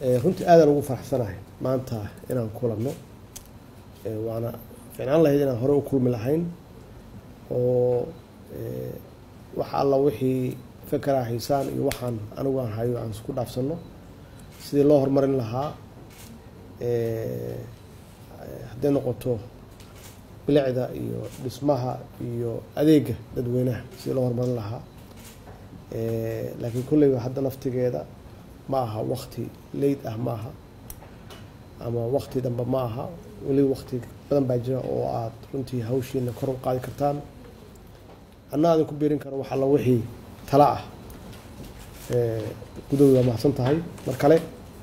runtii aadaan ugu faraxsanahay maanta inaan kulanno waana ficnaan lahayd inaan hore u kulmi lahayn oo wax alla wixii fekera haysaan iyo waxaan anigu aan hayo aan isku dhaafsanno sidii loo horumarin lahaa hadday noqoto bilicda iyo dhismaha iyo adeega dadweynaha sidii loo horumarin lahaa laakiin kulleyba hadda naftigeeda ma aha wakti leyd ah ma aha ama wakti dambe ma aha weli wakti badan baa jira oo aada runtii hawshiina kor u qaadi kartaan anna adin ku biirin karo wax alla wixii tala ah gudowi waa mahadsan tahay mar kale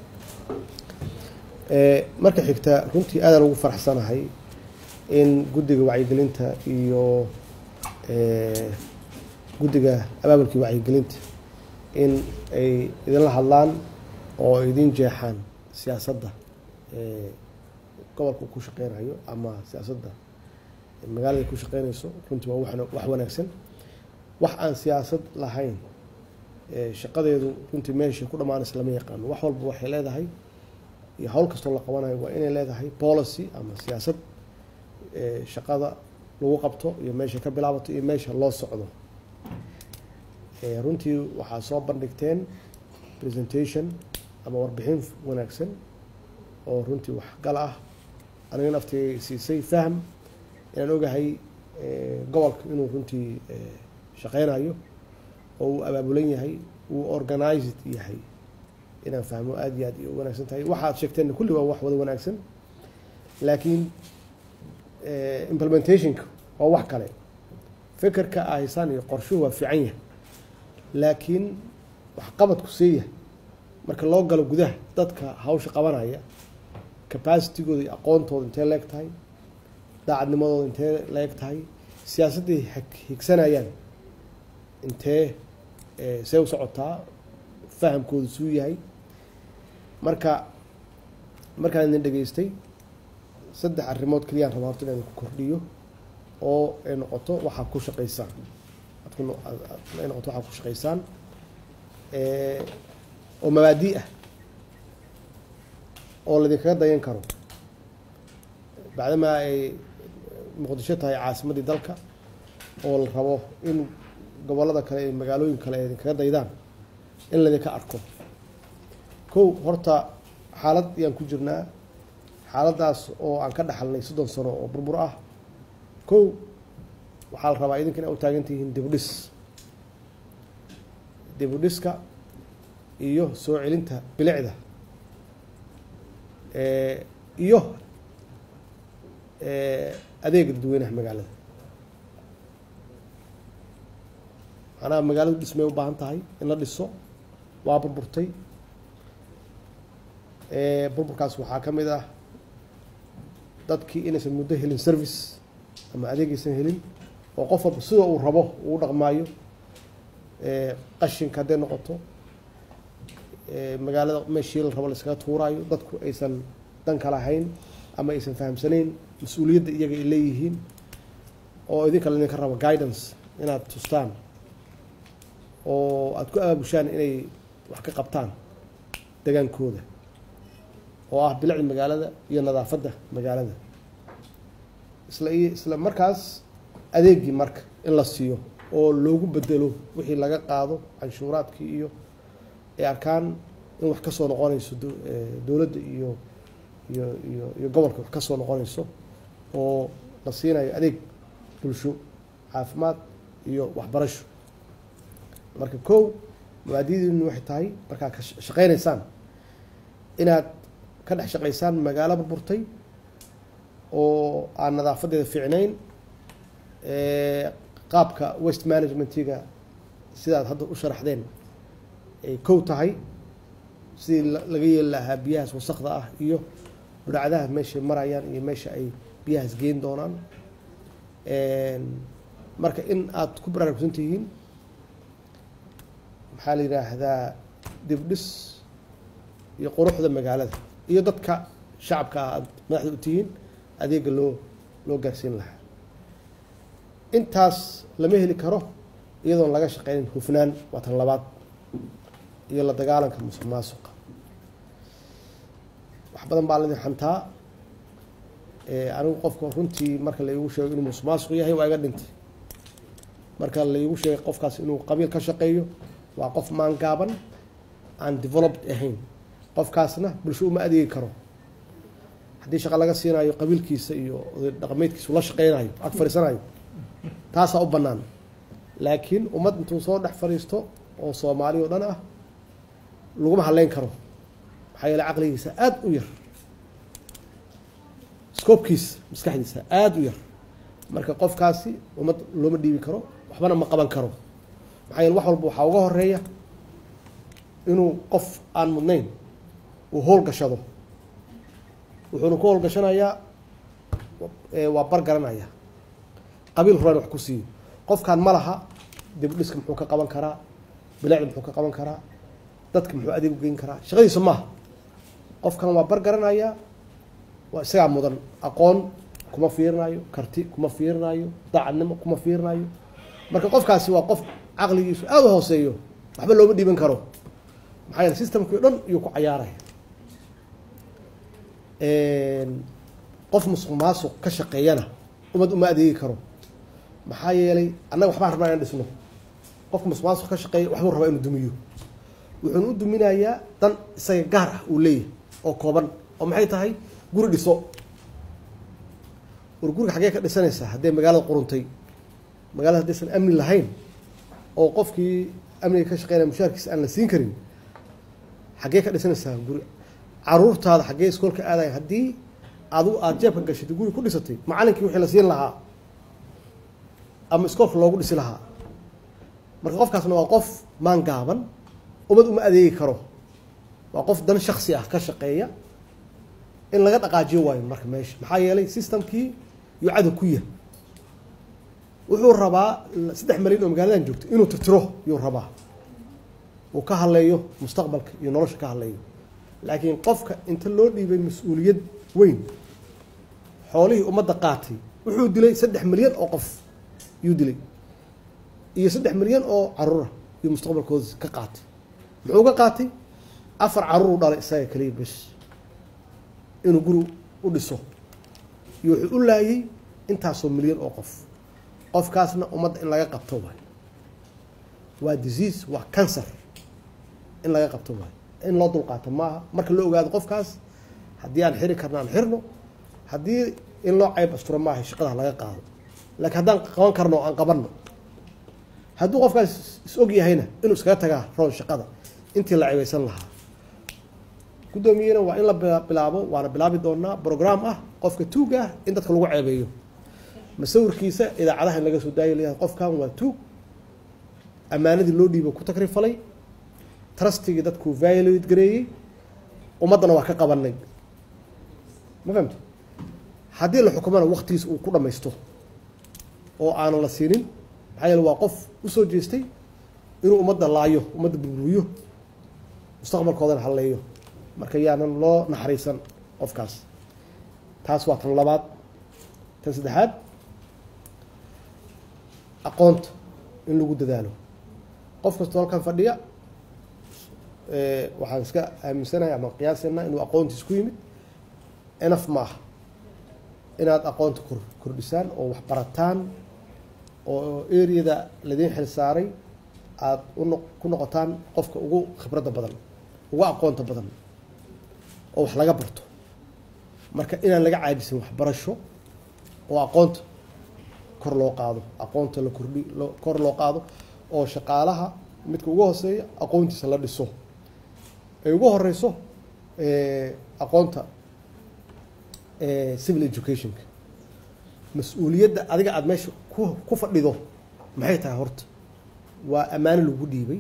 marka xigta runtii aadaan ugu faraxsanahay in guddiga wacyigelinta iyo guddiga abaabulkii wacyigelinta in ay idinla hadlaan oo idin jeexaan siyaasadda gobolka ku shaqeynayo ama siyaasadda magaalada ku shaqeynayso runtii waa wax wanaagsan wax aan siyaasad lahayn shaqadeedu runtii meesha ku dhammaanaysa lama yaqaano wax walba waxay leedahay iyo hawl kastoo la qabanayo waa inay leedahay policy ama siyaasad shaqada lagu qabto iyo meesha ka bilaabato iyo meesha loo socdo runtii waxaa soo bandhigteen presentation ama warbixin wanaagsan oo runtii waxgal ah aniga naftii siisay fahm inaan ogahay gobolka inuu runtii shaqeynayo oo uu abaabulan yahay uu organized yahay inaan fahmo aada iyo aad u wanaagsan tahay waxaad sheegteen kulli waa wax wada wanaagsan laakiin implementationka waa wax kale fekerka a haysaan iyo qorshuhu waa fiican yahay laakiin waxqabadku seeyahay marka loo galo gudaha dadka hawsha qabanaya capacitigooda iyo aqoontooda intee la eg tahay daacadnimadooda intee la eg tahay siyaasadday higsanayaan intee see u socotaa fahamkooda suu yahay marka markaan idin dhegaystay saddex arrimood keliyaan rabaa horta inaan ku kordhiyo oo ay noqoto waxaa ku shaqaysaan ay noqoto waxaa ku shaqaysaan oo mabaadi ah oo laydinkaga dayan karo bacdamaa ay muqdisho tahay caasimaddii dalka oo la rabo in gobollada kale iyo magaalooyin kale ay idinkaga daydaan in laydinka arko kow horta xaalad ayaan ku jirnaa xaaladdaas oo aan ka dhaxalnay soddon sano oo burbur ah kow waxaa la rabaa idinka ina u taagan tihiin dibudhis dibudhiska iyo soo celinta bilicda iyo adeega dadweynaha magaalada macnaha magaaladu dhismay u baahan tahay in la dhiso waa burburtay burburkaas waxaa ka mid ah dadkii inaysan muddo helin service ama adeegaysan helin oo qof walba sida uu rabo uu dhaqmaayo qashinka hadday noqoto magaalada meeshii la rabo laiskaga tuuraayo dadku aysan danka lahayn ama aysan fahamsanayn mas-uuliyadda iyaga ay leeyihiin oo idinka laydinka rabo guidance inaad tustaan oo aada ku abaabushaan inay wax ka qabtaan degaankooda oo ah bilicda magaalada iyo nadaafadda magaalada isla isla markaas adeegii marka in la siiyo oo loogu bedelo wixii laga qaado canshuuraadkii iyo ay arkaan in wax kasoo noqonayso dowladda iyo iyo iyo iyo gobolka wax kasoo noqonayso oo la siinayo adeeg bulsho caafimaad iyo waxbarasho marka kow mabaadidiinu waxay tahay markaad ka shaqeynaysaan inaad ka dhex shaqaysaan magaalo burburtay oo aan nadaafadeeda fiicnayn qaabka west managementiga sidaad hadda u sharaxdeen ay kow tahay sidii laga yeeli lahaa biyahaas wasakda ah iyo budhacdaha meeshay marayaan iyo meesha ay biyahaas geyn doonaan marka in aada ku baraarugsan tihiin maxaa la yidhaahdaa dibdhis iyo quruxda magaalada iyo dadka shacabka ah aada madaxda u tihiin adeega loo loo gaarsiin lahaa intaas lama heli karo iyadoon laga shaqeynin hufnaan waa tan labaad iyo la dagaalanka musuq maasuqa badan baa laidin xantaa anigu qofka runtii marka laigu sheego inuu musuqmaasuq yahay waa iga dhintay marka laigu sheegay qofkaas inuu qabiil ka shaqeeyo waa qof maangaaban aan developed ahayn qofkaasna bulsho uma adeegi karo haddii shaqa laga siinayo qabiilkiisa iyo dhaqameedkiisa ula shaqeynayo ag fadhiisanayo taasaa u bannaan laakiin ummad intuu soo dhex fadhiisto oo soomaali oo dhan ah laguma hadleyn karo maxaa yeele caqligiisa aada u yar scoobkiisa maskaxdiisa aada u yar marka qofkaasi ummad looma dhiibi karo waxbana ma qaban karo maxaa yeele wax walba waxaa uga horeeya inuu qof aan mudnayn uu howlgashado wuxuuna ku howlgashanayaa waa bar garanaya qabiil horaan wax ku siiyo qofkan ma laha dibudhiska muxuu ka qaban karaa bilaacda muxuu ka qaban karaa dadka muxuu adeeg u geyn karaa shaqadiisa maaha qofkan waa bar garanaya waa isagaa mudan aqoon kuma fiirinayo karti kuma fiirinayo daacadnimo kuma fiirinayo marka qofkaasi waa qof caqligiisu aada u hooseeyo waxba looma dhiiban karo maxaa yeele systemkii o dhan iyuu ku cayaaraya qof musuq maasuq ka shaqeeyana ummad uma adeegi karo maxaa yeelay annaga waxbaan rabnaa inaan dhisno qofka musuq maasuq ka shaqeeya waxbuu rabaa inuu dumiyo wuxuuna u duminayaa dan isaga gaar ah uu leeyahay oo kooban oo maxay tahay guri dhiso war guriga xaggee ka dhisanaysaa hadday magaalada quruntay magaalada haddaysan amni lahayn oo qofkii amniga ka shaqeynaya mushaarkiisa aan la siin karin xaggee ka dhisanaysaa guri caruurtaada xaggee iskoolka aadaya haddii adigu aada jeebka gashatay guri ku dhisatay macalinkii wixii la siin lahaa ama iskoolka loogu dhisi lahaa marka qofkaasna waa qof maan gaaban ummad uma adeegi karo waa qof dan shaksi ah ka shaqeeya in laga dhaqaajiyo waayo marka meesha maxaa yeelay systemkii yuu cadow ku yahay wuxuu rabaa saddex malyan oo magaaladan joogto inuu tirtiro yuu rabaa uu ka hadleeyo mustaqbalka iyo nolosha ka hadleeyo laakiin qofka inta loo dhiibay mas-uuliyad weyn xoolihii ummadda qaatay wuxuu dilay saddex milyan oo qof yuu dilay iyo saddex milyan oo caruura iyo mustaqbalkooda ka qaatay muxuu ka qaatay afar caruur u dhalay isaga kaliya bes inuu guri u dhiso iyo wuxuu u laayay intaasoo milyan oo qof qofkaasna ummadda in laga qabto waay waa disease waa cancer in laga qabto waay in loo dulqaato maaha marka loo ogaado qofkaas haddii aan xiri karno aan xirno haddii in loo cayb asturo maaha shaqada laga qaado laakiin haddaan qaban karno aan qabanno hadduu qofkaas is og yahayna inuu iskaga tagaa roon shaqada intii la cebaysan lahaa guddoomiyena waa in la bilaabo waana bilaabi doonaa brogram ah qofka tuuga ah in dadka lagu ceebeeyo masawirkiisa idaacadaha in laga soo daayo leeyahay qofkan waa tuug ammaanadii loo dhiibo ku takrifalay trustigii dadkuu violate gareeyey ummaddana waa ka qabanay ma fahamti haddii la xukumana waktigiisa uu ku dhamaysto oo aanan la siinin maxaa yeele waa qof usoo jeestay inuu ummadda laayo ummadda burburiyo mustaqbalkoodana halleeyo marka yaanan loo naxariisan qofkaas taas waa tan labaad tan saddexaad aqoonta in lagu dadaalo qof kastoo halkan fadhiya waxaan iska aaminsanahay ama qiyaasana inuu aqoontiis ku yimid enaf ma aha inaad aqoonta kor kordhisaan oo wax barataan oo areada ladiin xil saaray aada uno ku noqotaan qofka ugu khibradda badan ugu aqoonta badan oo wax laga barto marka inaan laga caajisin waxbarasho oo aqoonta kor loo qaado aqoonta la kordhi kor loo qaado oo shaqaalaha midka ugu hooseeya aqoontiisa la dhiso ay ugu horeyso aqoonta civil educationka mas-uuliyadda adiga aada meesha ku ku fadhido maxay tahay horta waa ammaano lagu dhiibay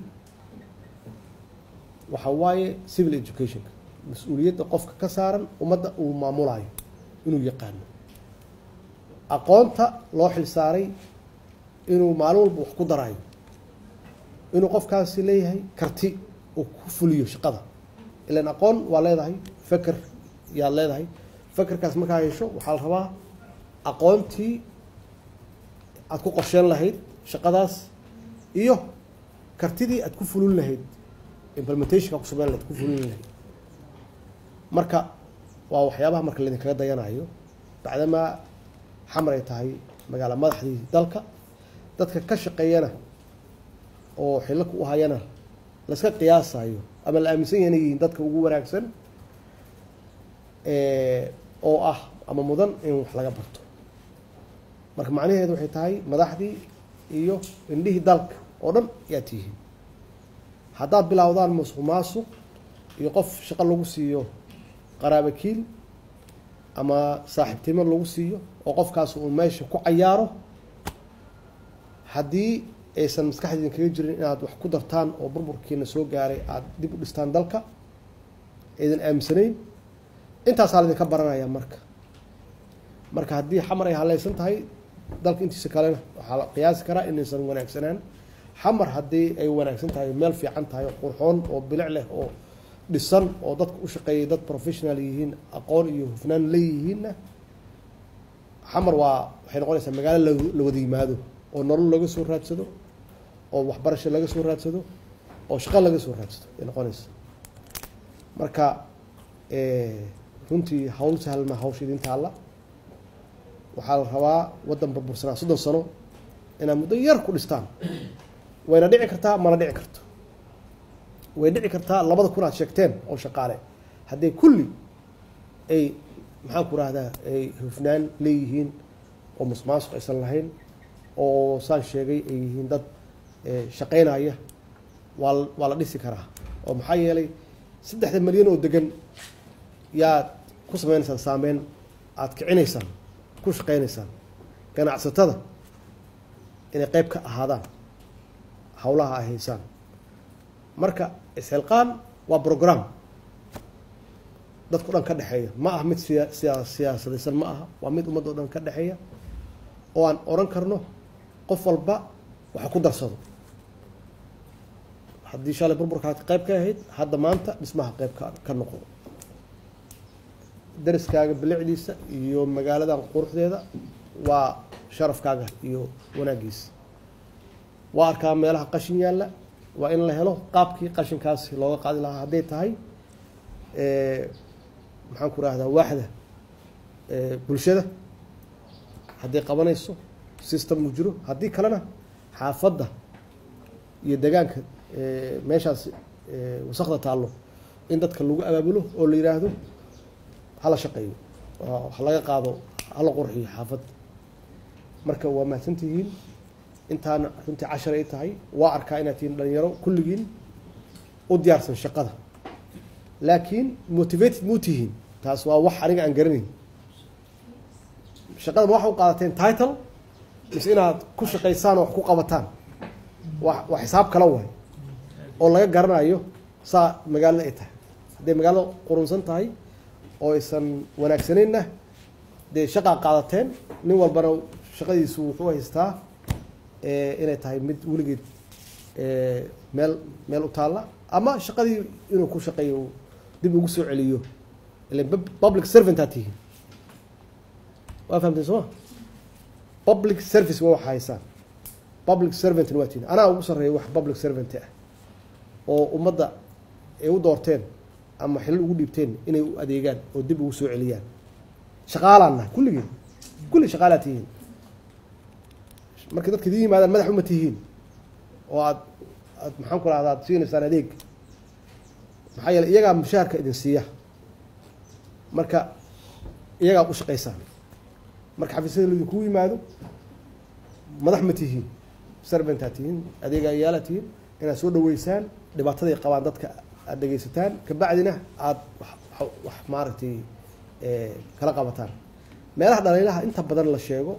waxa waaye civil educationka mas-uuliyadda qofka ka saaran ummadda uu maamulayo inuu yaqaano aqoonta loo xil saaray inuu maalin walba wax ku daraayo inuu qofkaasi leeyahay karti uu ku fuliyo shaqada ilan aqoon waa leedahay feker yaad leedahay fekerkaas markaa hesho waxaa la rabaa aqoontii aada ku qorsheen lahayd shaqadaas iyo kartidii aada ku fulin lahayd implementationka ku sameyn lahayd ku fulin lahayd marka waa waxyaabaha marka laydinkaga dayanayo bacdamaa xamar ay tahay magaalo madaxdii dalka dadka ka shaqeeyana oo xillo ku hayana laska qiyaasayo ama la aaminsan yahay inay yihiin dadka ugu wanaagsan oo ah ama mudan in wax laga barto marka macnaheedu waxay tahay madaxdii iyo indhihii dalka oo dhan yaad tihiin haddaad bilowdaan musuq maasuq iyo qof shaqo lagu siiyo qaraabakiil ama saaxiibtimo lagu siiyo oo qofkaas uu meesha ku cayaaro haddii aysan maskaxdiidin kaga jirin inaad wax ku dartaan oo burburkiina soo gaaray aada dib u dhistaan dalka aydan aaminsanayn intaasaa laydinka baranaya marka marka haddii xamar ay haleysan tahay dalka intiisa kalena waxaa la qiyaasi karaa inaysan wanaagsanaan xamar haddii ay wanaagsan tahay meel fiican tahay oo qurxoon oo bilic leh oo dhisan oo dadka u shaqeeyay dad professional yihiin aqoon iyo hufnaan leeyihiinna xamar waa waxay noqonaysaa magaalo la wada yimaado oo nolol laga soo raadsado oo waxbarasho laga soo raadsado oo shaqo laga soo raadsado ay noqonaysa marka runtii hawl sahlma hawsha idin taalla waxaa la rabaa waddan burbursanaa soddon sano inaad muddo yar ku dhistaan wayna dhici kartaa mana dhici karto way dhici kartaa labada kun aad sheegteen oo shaqaale haddii kulli ay maxaan ku rahdaa ay hufnaan leeyihiin oo musmaasuq aysan lahayn oo saan sheegay ay yihiin dad shaqeynaya waa waa la dhisi karaa oo maxaa yeelay saddexda milyan oo degan yaad ku sameynaysaan saameyn aada kicinaysaan ku shaqeynaysaan ganacsatada inay qeyb ka ahaadaan hawlaha ay haysaan marka isxilqaan waa brogram dadka o dhan ka dhexeeya ma aha mid siya siya siyaasadaysan ma aha waa mid ummadda o dhan ka dhexeeya oo aan oran karno qof walba waxa ku darsado haddii shalay burburkaa qayb ka ahayd hadda maanta dhismaha qayb ka ka noqo dariskaaga bilicdiisa iyo magaaladan quruxdeeda waa sharafkaaga iyo wanaagiisa waa arkaa meelaha qashin yaalla waa in la helo qaabkii qashinkaasi looga qaadi lahaa hadday tahay maxaan ku rahdaa waaxda bulshada hadday qabanayso system uu jiro haddii kalena xaafadda iyo degaanka meeshaas wasakda taallo in dadka lagu abaabulo oo la yidhaahdo hala shaqeeyo ha laga qaado hala qurxiyo xaafadda marka waa mahadsantihiin intaana runtii cashar ay tahay waa arkaa inaad tihiin dhalinyaro kulligiin u diyaarsan shaqada laakiin motivated muu tihiin taas waa wax aniga aan garanayn shaqada ma waxa u qaadateen title mise inaad ku shaqaysaan oo wax ku qabataan wa waa xisaab kala waay oo laga garanayo saa magaalada ay tahay hadday magaalada qurunsan tahay oo aysan wanaagsaneynna dee shaqaa qaadateen nin walbana shaqadiisu wuxuu haystaa inay tahay mid weligeed meel meel u taalla ama shaqadii inuu ku shaqeeyo dib ugu soo celiyo ilan public servantaa tihiin waa fahamteen sooma public service waa waxa haysaan public servantna waa tihiin anaa ugu sarreeya wax public servant ah oo ummadda ay u doorteen ama xilal ugu dhiibteen inay u adeegaan oo dib ugu soo celiyaan shaqaalaan nahay kulligeen kulli shaqaalaa tihiin markay dadka idin yimaadaan madax uma tihiin oo aad aad maxaan ku rahda aad siinaysaan adeeg maxaa yeele iyagaa mushaharka idin siiya marka iyagaa u shaqaysaan marka xafiisyada laidinkugu yimaado madax ma tihiin servantaa tihiin adeegayaala tihiin inaad soo dhaweysaan dhibaataday qabaan dadka aada dhegeysataan kabacdina aada wax maaragtay kala qabataan meelaha dhaliilaha inta badan la sheego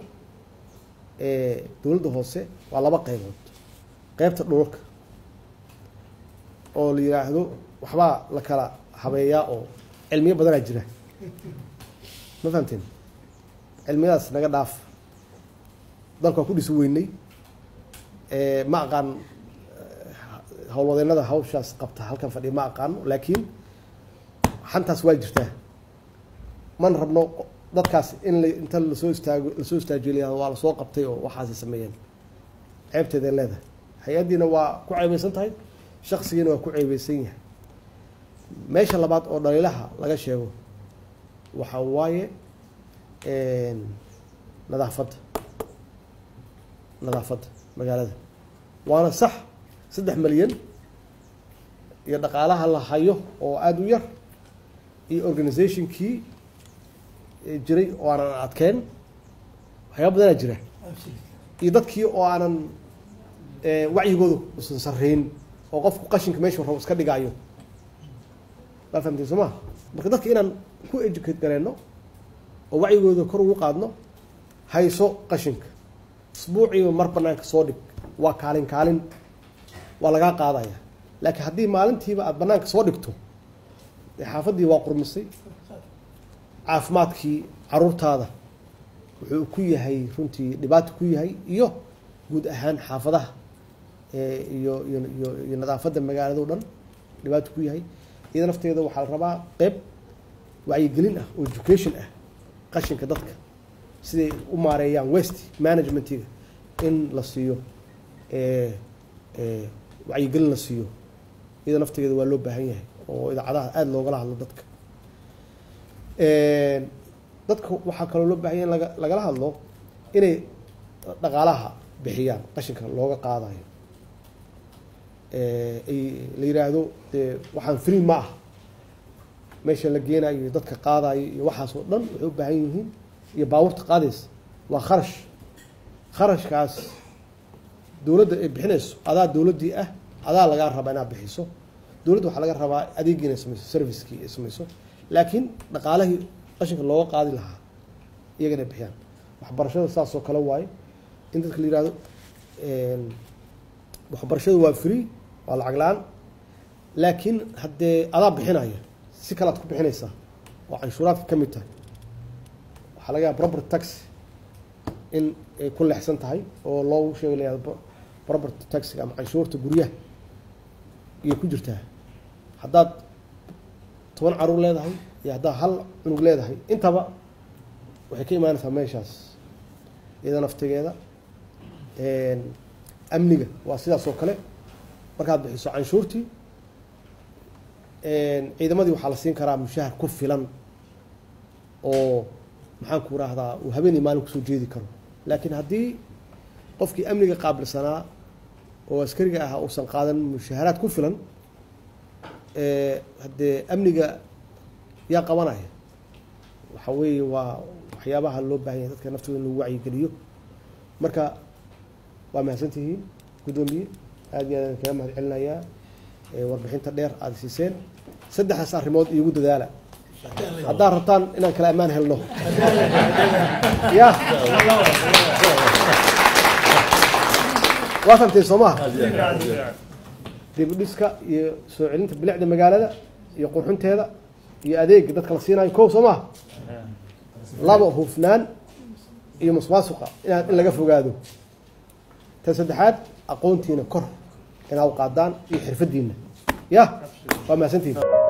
dowladda hoose waa laba qeybood qeybta dhulka oo la yidhaahdo waxbaa la kala habeeyaa oo cilmiyo badanaa jira ma fahamteen cilmiyadaas naga dhaaf dalka waa ku dhisi weynay ma aqaan howlwadeennada hawshaas qabta halkan fadhiya ma aqaano laakiin xantaas waa jirtaa mana rabno dadkaas in la inta lasoo istaago lasoo istaajiyo waa lasoo qabtay oo waxaasay sameeyeen ceebteeday leedahay hay-addiina waa ku ceebeysan tahay shaksigiina waa ku ceebeysan yahay meesha labaad oo dhaliilaha laga sheego waxaa waaye nadaafadda nadaafadda magaalada waana sax saddex milyan iyo dhaqaalaha la hayo oo aada u yar iyo organizationkii jiray oo aanan adkeen waxyaaba badanaa jira iyo dadkii oo aanan wacyigooda usan sarreyn oo qofku qashinka meeshu rabo iska dhigaayo waa fahamtay soo maa marka dadka inaan ku educate gareenno oo wacyigooda kor ugu qaadno hayso qashinka isbuuciiba mar banaanka soo dhig waa kaalin kaalin waa lagaa qaadaya laakiin haddii maalintiiba aada banaanka soo dhigto dee xaafaddii waa qurmisay caafimaadkii caruurtaada wuxuu ku yahay runtii dhibaato ku yahay iyo guud ahaan xaafadaha iyo iyo iyo iyo nadaafadda magaalado dhan dhibaato ku yahay iyada nafteeda waxaa la rabaa qeyb wacyigelin ah oo education ah qashinka dadka siday u maareeyaan west managementiga in la siiyo wacyigelin la siiyo iyada nafteeda waa loo baahan yahay oo idaacadaha aada loogala hadlo dadka dadka waxaa kaloo loo baahan yahay in laga lagala hadlo inay dhaqaalaha bixiyaan qashinka looga qaadayo ay la yiraahdo dee waxaan free ma ah meesha la geenayo iyo dadka qaadayo iyo waxaas oo dhan waxay u baahan yihiin iyo baabuurta qaadaysa waa kharash kharashkaas dowladda ay bixinayso adaa dowladdii ah adaa lagaa rabaa inaad bixiso dowladda waxaa laga rabaa adeegii inay samayso servicekii ay samayso laakiin dhaqaalihii qashinka looga qaadi lahaa iyaga inay bixiyaan waxbarashada saasoo kale waaye in dadka la yihahdo waxbarashadu waa free waa lacag la-aan laakiin haddee adaa bixinaya si kale ad ku bixinaysaa oo canshuuraadka ka mid tahay waxaa laga yaaba property tax in ay ku leexsan tahay oo loogu sheega la property taxiga ama canshuurta guryaha iyay ku jirtaa haddaad toban caruur leedahay iyo haddaad hal cunug leedahay intaba waxay ka imaanaysaa meeshaas iyada naftigeeda amniga waa sidaas oo kale markaad bixiso canshuurtii ciidamadii waxaa la siin karaa mushahar ku filan oo maxaan ku rahdaa uu habeenii maalin kusoo jeedi karo laakiin haddii qofkii amniga qaabilsanaa oo askariga ahaa uusan qaadan mushaharaad ku filan haddee amniga yaa qabanaya waxa weeye waa waxyaabaha loo baahan yahay dadka naftooda in lagu wacyigeliyo marka waa mahadsantihiin guddoomiye aad iyo aad kaga mahad celinayaa warbixinta dheer aada siiseen saddexdaas arrimood iigu dadaala haddaad rabtaan inaan kala ammaan helno ya waa famteen soo maha dibudhiska iyo soo celinta bilicda magaalada iyo qurxinteeda iyo adeega dadka la siinayo kow soo maha laba hufnaan iyo musmaasuqa inaan in laga fogaado tan saddexaad aqoontiina kor inaad qaadaan iyo xirfadiina ya waa mahadsantihin